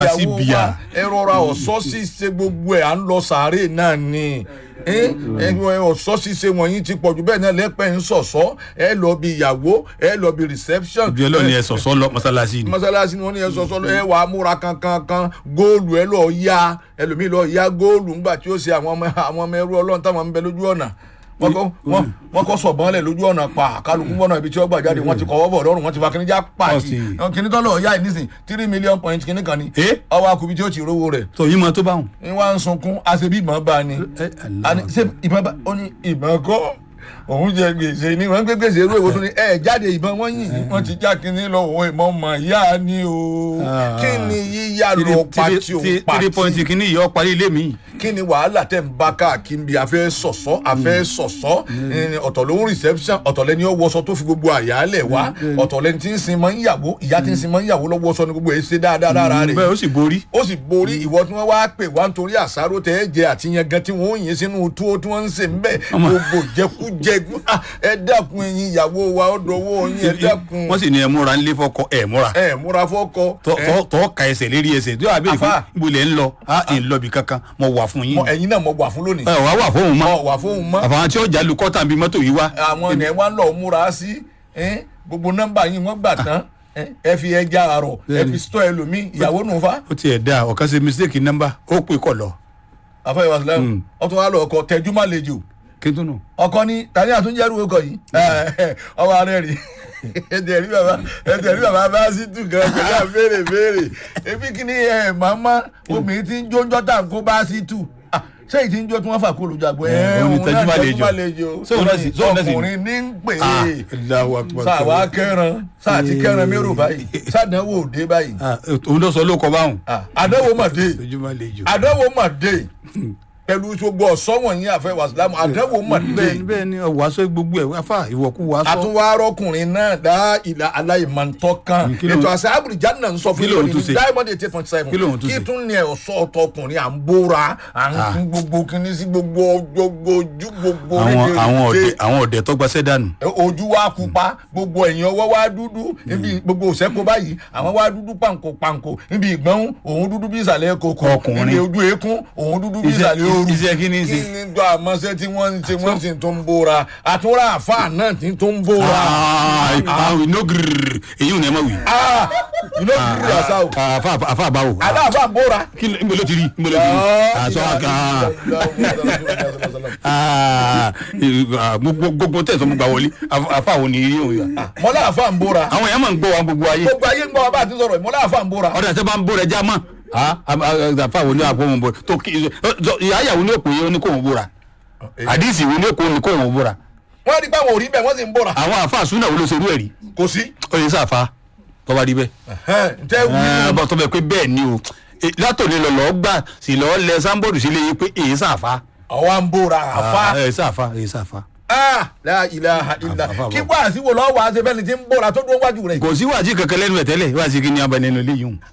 sí ìyàwó bíà. wa ẹ rọra ọ̀sọ́ ṣíṣe gbogbo ẹ̀ à ń lọ sàárè náà ni ẹ ẹ ọ̀sọ́ ṣíṣe wọ̀nyí ti pọ̀jù bẹ́ẹ̀ náà lẹ́pẹ́ ń sọ̀sọ́ ẹ lọ bí ìyàwó ẹ lọ bí reception ibi ọlọ́ọ̀ni ẹ sọ̀sọ́ lọ mọ́sálásí ni. mọ́sálásí ni wọ́n ní ẹ sọ̀sọ́ lọ ẹ wà á múra kankan kan góòlù ẹ lọ ya ẹlòmíì lọ ya góòlù ńgbà tí ó ṣe àwọn ọmọ àwọn ọmọ ẹrú ọlọ́run táwọn ń bẹ lójú ọ̀nà wọ́n kọ́ wọ́n wọ́n kọ́ sọ̀bọ́n lẹ̀ lójú ọ̀nà pa kálukú bọ́nà ibi tí ó gbà jáde wọ́n ti kọ́wọ́ bọ̀ lọ́rùn wọ́n ti fa kíní já pàtì Ọtí. kíní tọ́lọ̀ ọ̀yá yìí nísìn three million point kíní kan ni Eh? ọwọ́ akubi tí ó ti rówó rẹ̀ tó yín mọ tó bá wọn. ní wọ́n á ń sunkún àṣebí ìmọ̀ bá ni ẹ ani ṣe ìbọn bá ó ní ìbọn kọ́ òun jẹ gbèsè ni wọ́n gbé gbèsè irú èwo tó ní ẹ jáde ìbọn wọ́n yìn ní wọ́n ti já kínní lọ òun ìmọ̀ mọ̀ yá ni o Ah. kí ni yíyá lọ pati òun three point pati kìíní yìí ọ parí ilé mi. kí ni wàhálà tẹ̀ ń bá káàkiri bí afẹ́ sọ̀sọ́ afẹ́ sọ̀sọ́ ẹni ọ̀tọ̀ ló ń reception ọ̀tọ̀ lẹni ó wọṣọ tó fi gbogbo àyàlẹ̀ wá ọ̀tọ̀ lẹni tí ń sin mọ́ ń yàwó ìyá tí ń sin mọ́ ń yàwó lọ́wọ́ sọ ni gbogbo ẹ̀ ṣe dáadáa lára rẹ̀ bẹ́ẹ̀ ó sì borí. ó sì borí ìwọ tí wọn wá pè wá nítorí àṣàrò tẹ ẹ jẹ àti yẹn gan tí wọn ò yín sínú túwó tí wọn ń sè ń bẹ gbogbo jẹkújẹ Ah, ẹ dákun ẹyin ìyàwó wa ó dọwọ́ yín ẹ dákun wọ́n sì ní ẹ múra ńlé fọkọ ẹ múra. ẹ múra fọkọ tọ́ ẹ, tọ́- tọ́ ka ẹsẹ̀ lérí ẹsẹ̀ tí wàá bẹ̀rẹ̀ fún Àfà. ibo lẹ̀ ń lọ á ẹ̀ ń lọ bí kankan mo wà fún yín. mọ ẹyin náà mo wà fún lónìí ẹ wàá wà fóun mọ́. ọ wà fóun mọ àfàwọn tí ó jà lu kọ́tà bíi mọ́tò yìí wá. àwọn ẹ̀ wá ń lọ múra sí ẹ, gbogbo nọ́mbà yín wọ́n gbà tán ẹ, ẹ fi ẹja àrọ̀ ẹ fi sọ ẹlòmíì ìyàwó nù fa ó tiẹ̀ da ọ̀kan ṣe mistake nọ́mbà ó pè kọ̀ lọ. àfẹ́ ìwà sílẹ̀ ọtún wa lọ ọkọ tẹjú má lejò kí n tún nù. ọkọ ní tani àtúnjẹrù ọkọ yìí ọwọ arẹ rí ẹdẹ rí bàbá ẹdẹ rí bàbá bá sí tù gan pẹ̀lú àbẹrẹ béèrè ebi kìíní ẹ màmá obìnrin tí ń jó ńjọ tá à ń kó bá sí tù Ah, ṣé ìtì ń jó tí wọ́n fà kó olùjàgbọ́ ẹ òun ni òun tẹjú náà má tẹjú lejò. má lejò Sóun náà sì- sóun náà sì- ọkùnrin ní ń pè Ah, é Allahu Akbar. sáà kẹran sáà ti kẹran mérò báyìí sádánwò òde báyìí Ah, òun ló sọ ló kọ báwọn. Ah, àdánwò mà dé ojúmọ́ lè jò. àdánwò mà dé pẹ̀lú gbogbo ọ̀sọ́ wọ̀nyí àfẹ́ wàsílámù àdánwò mà dé bẹ́ẹ̀ni bẹ́ẹ̀ni wàásù gbogbo ẹ̀ wáfà ìwọ̀kú wàásù. àtúwárọ́kùnrin náà dá ìlà aláìmọ̀ntọ́ kan kí ló ń- ètò àṣà àbúrìjà náà ń sọ fún kí ló ń ìròyìn tún ṣe? diamond eight point seven Kí ló ń tún kí ṣe? tún ní ọ̀ṣọ́ ọ̀tọkùnrin à ń bóra à ń Ah. kún gbogbo kíní sí gbogbo gbogbo ojú gbogbo àwọn rédèrèdè. àwọn ọ̀dẹ̀ àwọn ọ̀dẹ̀ tó gbaṣẹ́ dànù. ojú wa pupa gbogbo ẹ̀yìn ọwọ́ wa dúdú níbi gbogbo òsẹ́kó báyìí àwọn wa dúdú pàǹkó pàǹkó níbi ìgbọ́n òun dúdú bí ìsàlẹ̀ kòkó Ọkùnrin. níbi ojú eékún òun dúdú bí Iṣẹ́- ìsàlẹ̀ ooru iṣẹ́ kí ni ń ṣe? kí ni tó àmọ́ṣẹ́ tí wọ́n ń ṣe wọ́n sì tó ń bóra àtúrà àfa náà tí tó ń bóra àwọn iná gírírì èyí ò ní ẹ má wí. ah iná kúrú àṣà o àfa àfa àbáwò. aláàfáà ń bóra. kí ló níbo ló ti rí níbo ló ti rí. àṣọ àga gbogbo gbogbo tẹ̀sán mo gbà wọlé àfa àwọn ní òun yà. mọ́lá àfa ń bóra àwọn èèyàn máa ń gbọ́ wa gbogbo ayé. gbogbo ayé ń gbọ́ wa bá a ti sọ̀rọ̀ yìí, mọ́lá àfa ń bóra. ọ̀dà tẹ́ bá ń bóra ẹja mọ́ àfa àwọn ní àpò wọn bóra tó kí ìyá àyàwó ní òpè yẹn ní kò wọn bóra àdìsí wo ní òpè ní kò wọn bóra wọ́n rí pé àwọn ò rí bẹ́ẹ̀ wọ́n sì ń bóra. àwọn àfa àsúná wo ló ṣerú ẹ̀ rí kò sí. ó yẹ sáfa tọ́ba rí bẹ́ẹ̀. ǹtẹ́ wí ẹ bọ́ tó bẹ pé bẹ́ẹ̀ ni o E, látòlè lọ́lọ́ gbà sí lọ́ọ́ lẹ sáńbọ̀dù sílé yìí pé èyí sàfà. ọwọ́ ń bóra àfa. èyí sàfà èyí sàfà. ah la ilaha illa Àfa, àfa, kí wàá sí wo lọ́wọ́ àti bẹ́ẹ̀ ni ti ń bóra tó dún wájú rẹ̀. kò sí wàjí kankan lẹ́nu ẹ̀ tẹ́lẹ̀ wàjí kí ni abẹ nínú ilé yìí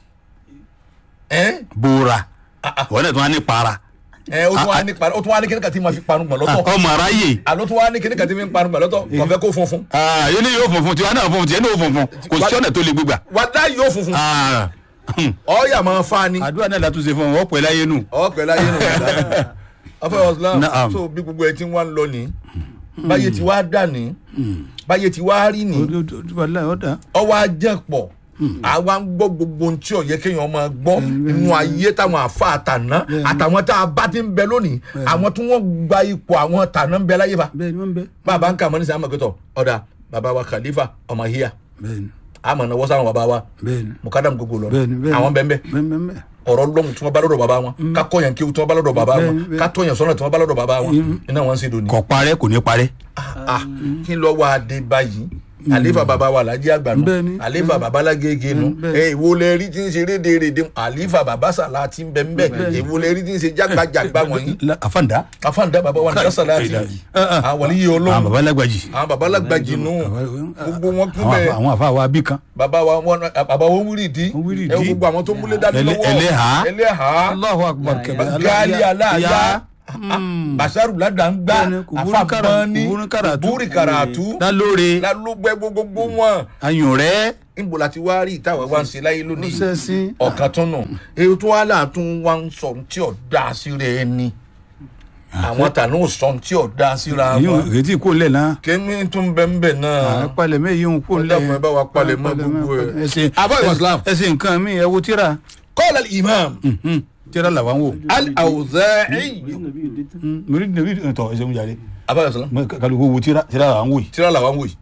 ẹ bóra wọn náà tún wá ní para ẹ o tún wá ní parun o tún wá ní kíní kan tí ma fi parun gbọ̀n lọ́tọ̀ ọmọ aráyè àló tún wá ní kíní kan tí mi ń parun gbọ̀n lọ́tọ̀ kò fẹ́ kó funfun yé ni yóò funfun tiwa náà funfun tiẹ̀ ní yóò funfun kò sí ọ̀nà tó le gbégbà. wàdá yóò funfun Ah, hmm. ọ̀ọ́yà máa fa ni àdúrà náà látúnṣe fún wọn ọ̀pọ̀ ẹ̀ láyé nù. ọ̀ọ́pẹ̀ láyé nù ọ̀fẹ́ ọ̀sán Naam. so bí gbogbo ẹ ti wá ń lọ ní báyé ti wá dà ní báyé ti wá rí ní ọwọ́ ajẹ́pọ̀ àwa ń gbọ́ gbogbo ohun tí ó yẹ kéèyàn máa gbọ́ inú ayé táwọn àfa àtàná àtàwọn tá a bá ti ń bẹ lónìí àwọn tí wọ́n gba ipò àwọn tàná ń bẹ láyé fa bẹ́ẹ̀ ni wọ́n bẹ. bàbá ń kà mọ́ ní sàmà kẹtọ̀ ọ̀dà bàbá wa khalifa ọmọ hiya bẹ́ẹ̀ ni àmọ̀ náà wọ́n sáwọn bàbá wa bẹ́ẹ̀ ni mukadam gbogbo lọ bẹ́ẹ̀ ni bẹ́ẹ̀ ni àwọn bẹ́ẹ̀ bẹ́ẹ̀ bẹ́ẹ̀ ni bẹ́ẹ̀ ni. ọ̀rọ̀ lọ́hùn tí wọ́n bá lọ́dọ̀ bàbá wọn ká kọ́yàn kí tí wọ́n bá lọ́dọ̀ bàbá wọn Bẹ́ẹ̀ni, bẹ́ẹ̀ni. ká tọ́yàn sọ́nà tí wọ́n bá lọ́dọ̀ bàbá wọn iná wọn ń ṣe dòní. kò parẹ́ kò ní parẹ́. Ah, kí ló wá dé báyìí àlefa bàbá wa làjí àgbà nù Bẹ́ẹ̀ni, àlefa bàbá lágége nù bẹ́ẹ̀ni. ẹ ìwo lẹ rí tí ń ṣe rédèrèdè àlefa bàbá sàlá ti ń bẹ ń bẹ ìwo lẹ rí tí ń ṣe jágbàjàgbà wọ̀nyí La- àfàǹdá. afáǹdà bàbá wa nàá sàlá ti àwọn yìí àwọn olóhùn baba lágbàjì. àwọn bàbá lágbàjì nù gbogbo wọn kún àwọn bẹ́ẹ̀ àfa- àwọn àfa wa bí kan. bàbá wa wọn bàbá wọn wúrì dí Wọ́n wúrì ẹ dí. gbogbo àwọn tó múlé dání Ẹlẹ́- lọ́wọ́ ẹlẹ́hà. ẹlẹ́hà Allahu akbar kẹbẹ. gáálí aláàyá basaru ladangba Bẹ́ẹ̀ni, Kuburu Kara- afabani Kuburu Karatu. buri karatu lálóore lalugbe gbogbo wọn ayùn rẹ níbo la ti wá rí ìtawà wa ń ṣe láyé lónìí sẹ́sìn ọ̀kan tún nù èyí tó wá là tún wá ń sọ tí ò dá síra ẹni àwọn tànú ò sọ tí ò dá síra èyí wọn ò retí kó lẹ̀ náà kémi tún bẹ́ẹ̀ bẹ́ẹ̀ náà palẹ̀ mẹ́ yìí ń kó lẹ̀ Ọlọ́run ẹ bá wa palẹ̀ mọ́ gbogbo ẹ̀. ẹsẹ̀ Àbá Islam. ẹsẹ̀ nǹkan mi ẹ wo tíra kọ́lá imam Mhm. tíra là wà ń wò al-awza'i mẹ́rí nàbí tọ̀ ẹsẹ̀ ń jáde abáyọ̀ sọ́lá kálukú wo tíra tíra là ń wò yìí tíra làwọn wò yìí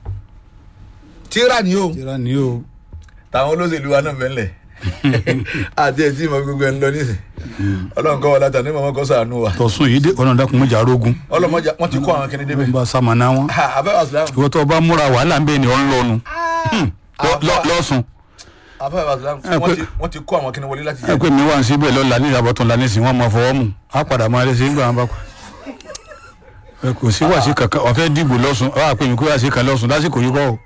tíra ni o tíra ni o táwọn olóṣèlú wa náà mẹ́lẹ̀ àti ẹ̀ tí mo gbogbo ẹ̀ ń lọ nísìn ọlọ́run kọ́ wa látà ní mọ̀mọ́ kọ́ sànú wa tọ̀sùn yìí dé ọ̀nà dàkún mọ́jà arógun ọlọ́mọjà wọ́n ti kọ́ àwọn kìnìún débẹ̀ ń bá sàmànà wọn abáyọ̀ sọ́lá ìwọ tó bá múra wàhálà ń bẹ ni ọ̀ ń lọnu lọ́sùn abáyọ̀ sọ́lá Ẹ pé- wọ́n ti kọ́ àwọn kìnìún wọlé láti ẹ jẹ́ pé mi wà ń síbẹ̀ lọ́la ní ìyàbọ̀tún la nísìnyí wọ́n máa fọwọ́ mu á padà máa lé sí nígbà wọn bá pa ẹ kò sí wàásì kankan ọ̀fẹ́ dìbò lọ́sùn ọ̀ àpè mi kó wàásì kan lọ́sùn lásìkò yìí kọ́ o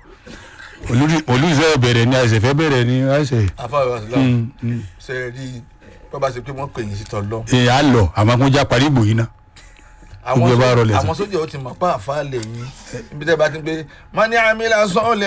olùsẹ̀ bẹ̀rẹ̀ ni àìsè fẹ́ bẹ̀rẹ̀ ni àìsè abáyọ̀ sọ́lá ṣe rí bàbá ṣe pé wọ́n pè yín sí tọ́lọ́ ẹ̀ á lọ àmọ́ kó já parí ìbò yìí ná àwọn Gbogbo ẹ bá sójà- rọlẹ̀ sí. àwọn sójà ó ti mọ̀ pa àfa lè yín ibi tẹ́ bá ti ń pé mani amila sọ́ọ̀lẹ̀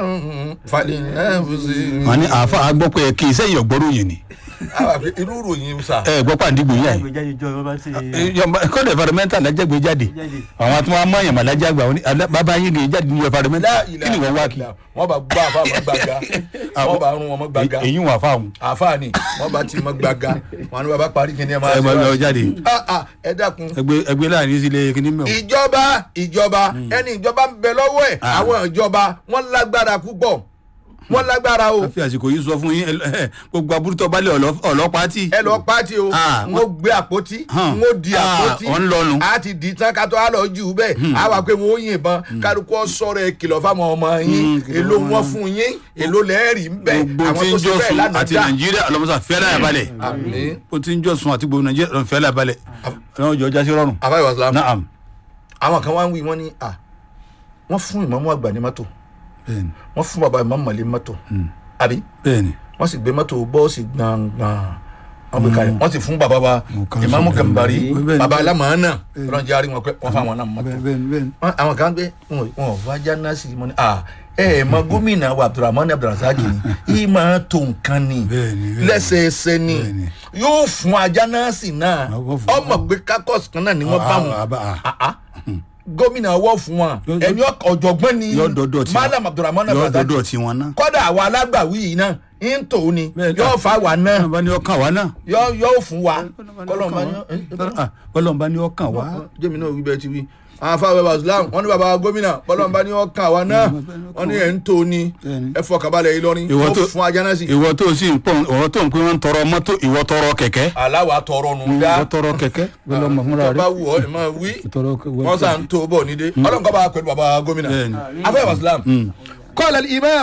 falẹ̀ ẹ̀ fúnṣe. wọn ní àáfà á gbọ́ pé kí iṣẹ́ yìí ọ̀gbọ́rọ̀ yìí ni àwọn àfi irú ìròyìn sà. ẹ gbọ́ pàǹdígbò yìí àyè àgbèjáde jọ ọba ti kọ́dọ̀ environmental lájàgbé jáde jáde. àwọn tí wọ́n á mọ̀yàn mà lájàgbà wọn ni alẹ́- bàbá yín kì í jáde ní environmental kí ni wọ́n wá kí wọ́n bá gbá àfa mọ́ gbàgà wọ́n bá rún wọn mọ́ gbàgà èyí wọn àfa àwọn àfa ni wọ́n bá ti mọ́ gbàgà wọn ni bàbá parí kí ni ẹ máa ẹ ṣe máa lọ wá. jáde Ah, ah, ẹ dákun ẹgbẹ́ ẹgbẹ́ láàrin sílé kíní mẹ́wọ̀n. ìjọba ìjọba ẹni ìjọba ń bẹ lọ́wọ́ ẹ̀ Ah. àwọn ìjọba wọ́n lágbára púpọ̀ wọ́n lágbára o. a fi àsìkò yìí sọ fún yín ẹ- ẹ- gbogbo aburútọ balẹ̀ ọlọ́- ọlọ́pàá tì. ẹ lọ pàtì o Ah, n ó gbé àpótí Hàn. n ó di Ah, àpótí ọ̀ ń lọnu. a ti di tán ká tó a lọ jù bẹ́ẹ̀ a wà pé wọn ó yìnbọn kálukú ọ sọ̀rọ̀ ẹ kìlọ̀ fáwọn ọmọ yín Mm, kìlọ̀ èló fáwọn wọn ọmọ. fún yín èló lẹ́ẹ̀rì ń bẹ̀ gbogbo àwọn tí tó ń ṣe jọ bẹ́ẹ̀ sùn lánàá àti dá nàìjíríà ọlọmọsà fẹlẹ àbalẹ àmì o tí ń jọ sùn àti gbogbo nàìjíríà ọlọmọ fẹlẹ àbalẹ ọlọmọ jọ jásí rọrùn. àbáyọ wàsálàm naam àwọn kan wá ń wí wọn ní à wọn fún ìmọ̀mú àgbà ní mọ́tò bẹ́ẹ̀ni wọn fún bàbá ìmọ̀mú mọ̀lẹ́ mọ́tò àbí bẹ́ẹ̀ni wọ́n sì gbé mọ́tò bọ́ọ̀sì gbọ̀ngbọ̀n wọ́n gbé kalẹ̀ wọ́n sì fún bàbá wa Mo kàn ìmọ̀mú sọ gàmbàrí bẹ́ẹ̀ ni. bàbá alámọ̀ọ́nà ọlọ́njẹ́ àrí wọn pé wọ́n fáwọn náà mọ́tò bẹ́ẹ̀ni bẹ́ẹ̀ni bẹ́ẹ̀ni. Wọ́n- àwọn kan gbé wọn ò- wọn ò wá jánásì mọ́ ni ah ẹ ẹ mọ gómìnà wa abdulrahman abdulrasaq ni yìí máa tó nǹkan ni Bẹ́ẹ̀ni, bẹ́ẹ̀ni. lẹ́sẹẹsẹ ni Bẹ́ẹ̀ni. yóò fún ajánásì náà Wọ́n fún- ọmọ pé kákọ́sì kan náà ni wọ́n bá wọn Ah, ah, ah. Ah, ah. gómìnà ọwọ́ fún wọn Yọ- ẹni ọk- ọ̀jọ̀gbọ́n ni yọ dọdọ tí malam abdulrahman yọ abdulrasaq dọdọ tí wọn náà. kọ́dà àwọn alágbàwí yìí náà ń tò ní Bẹ́ẹ̀ni. yóò fa wà náà bọ́lọ̀mbá ní ọkàn wá náà. yóò yóò fún wa kọ́lọ́mọ bọ́lọ̀mbá ní ọkàn wá. jẹ́mi náà wí bẹ́ẹ̀ ti wí àwọn afáwẹ́ bàzúlám wọn ní bàbá wa gómìnà bọ́lọ́mbà ní ọkàn wa náà wọn ní ẹ̀ ń tó ni Bẹ́ẹ̀ni. ẹ fọkànbalẹ̀ Ìlọrin Ìwọ ó tó- fún ajánásì ìwọ tó sì ń pọ̀ ìwọ tó ń pín wọn tọrọ mọ́tò ìwọ tọrọ kẹ̀kẹ́. aláwa tọrọ nù dá ìwọ tọrọ kẹ̀kẹ́ bọ́lọ̀mbá fúnra tó bá rẹ̀. wù ọ́ ẹ máa wí tọrọ wọn sà ń tó bọ̀ nídé ọlọ́run kọ́ bá pẹ̀lú bàbá gómìnà Bẹ́ẹ̀ni. afáwẹ́ bàzúlám qala al-imam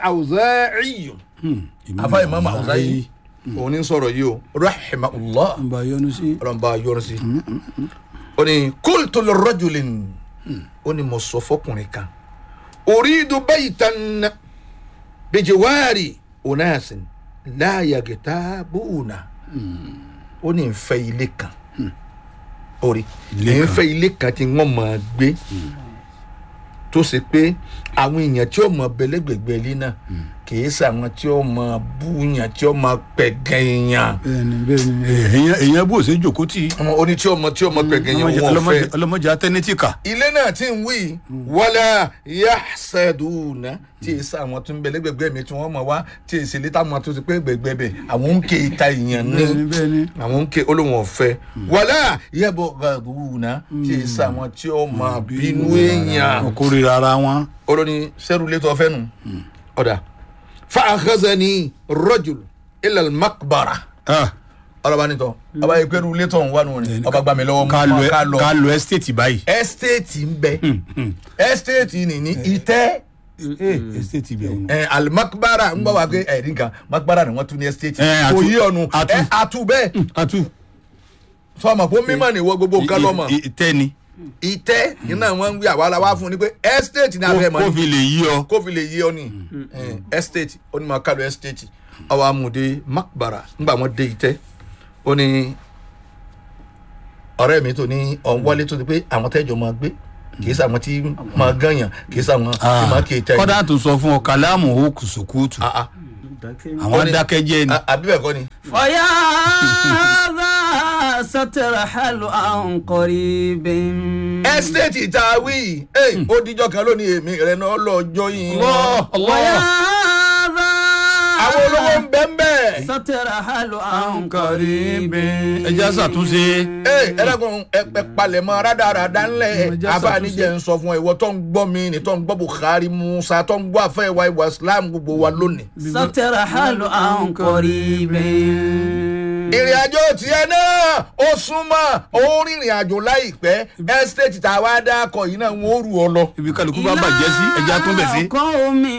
al-Awza'i afáwẹ́ imam Awza'i òun ní sọ̀rọ̀ yìí o rahimahullah nba yọnu sí. ọlọ́run bá yọrọ sí ó ní qultu lirrajulin ó ní mo sọ fọkùnrin kan uridu baytan bijiwari unasin la yaghtabuna ó ní n fẹ́ ilé kan orí Ilé n kan. fẹ́ ilé kan tí wọ́n máa gbé tó ṣe pé àwọn èèyàn tí ó mọ bẹlẹgbẹgbẹ ilé náà kì í ṣe àwọn tí ó mọ búyàn tí ó mọ pẹ̀gàn èèyàn bẹ́ẹ̀ni bẹ́ẹ̀ni èèyàn èèyàn bó ṣe jòkó tì í. ọmọ oní tí ó mọ tí ó mọ pẹ̀gàn èèyàn wọn ò fẹ́ ọlọmọdé ọlọmọdé atẹnitì kà. ilé náà tí ń wí wọlé yahsaduna tí èsì àwọn tó ń bẹ lẹ́gbẹ̀gbẹ̀ mi tí wọ́n mọ̀ wá tí èsì létà àwọn tó ti pé gbẹ̀gbẹ̀ bẹ̀ àwọn ń ké ìta ìyàn ní bẹ́ẹ̀ni bẹ́ẹ̀ni. àwọn ń ké olóhùn ọ̀fẹ́ wọlé yẹbọ gàdúnà tí èsì àwọn tí ó mọ bínú èèyàn wọn kórìíra ara wọn. olóní sẹ́rù létọ́ fẹ́ nu ọ̀dà fa akhazani rajul ilal makbara Ah, ọlọ́ba nìtọ́ ọba yẹ pẹ́rù létọ́ ń wà nù ni ọba gbà mí lọ́wọ́ ká mọ́ lo ká lọ ká lo estate báyìí. ẹ́stéètì ń bẹ ẹ́stéètì ni ní ìtẹ́ estate bẹ̀ ọ̀nà. ẹ alimakbara ń bọ̀ wá pé ẹ̀rí nǹkan makbara ni wọ́n tún ní ẹ́stéètì Eh, kò atu- yí ọ̀nù atu. ẹ atu bẹ́ẹ̀ atu. sọmọ pé mímọ̀ ni wọ́n gbogbo nǹkan lọ́mọ I- i- tẹ́ni. ìtẹ́ iná wọn ń gbé àwa la wá fún ni pé ẹ́stéètì ní abẹ́ mọ́ kó ni fi lè yí ọ. kó fi lè yí ọ ni ẹ́stéètì ó ní máa kálọ̀ ẹ́stéètì ọwọ́ amúde makbara ńgbà wọn dé ìtẹ́ ó ní ọ̀rẹ́ mi tó ní ọ̀n wọlé tó ti pé àwọn tẹ́jọ́ máa gbé kì í sàwọn tí máa gànyàn kì í sàwọn tí máa kì í tẹ́ kọ́dà tó sọ fún ọ kàlámù ó kùsùkùtù àwọn dákẹ́jẹ́ ni. àbí bẹ́ẹ̀ kọ́ ni. فيا ذا سترحل عن قريب ẹ́stéètì tá a wí yìí ó díjọ́ kan lónìí èmi rẹ̀ náà lọ́jọ́ yìí. ويا ذا àwọn olówó ń bẹ́ ń bẹ́. سترحل عن قريب ẹja ṣàtúnṣe. ee ẹlẹ́gùn ẹ̀pẹ̀ palẹ̀mọ́ rádaràdá ńlẹ̀ Ẹja abánijẹ́ ń sọ fún ẹ ìwọ tó ń gbọ́ mi ní tó ń gbọ́ buhari musa tó ń gbọ́ àfẹ́ ìwà ìwà islam gbogbo wa lónìí. سترحل عن قريب ìrìn àjò tiẹ̀ náà ó súnmọ́ ó rìnrìn àjò láìpẹ́ ẹ́stéètì tá a wá dá akọ yìí náà wọ́n ó rù ọ lọ. ibi kálukú bá bàjẹ́ sí ẹja tún bẹ̀ sí. قوم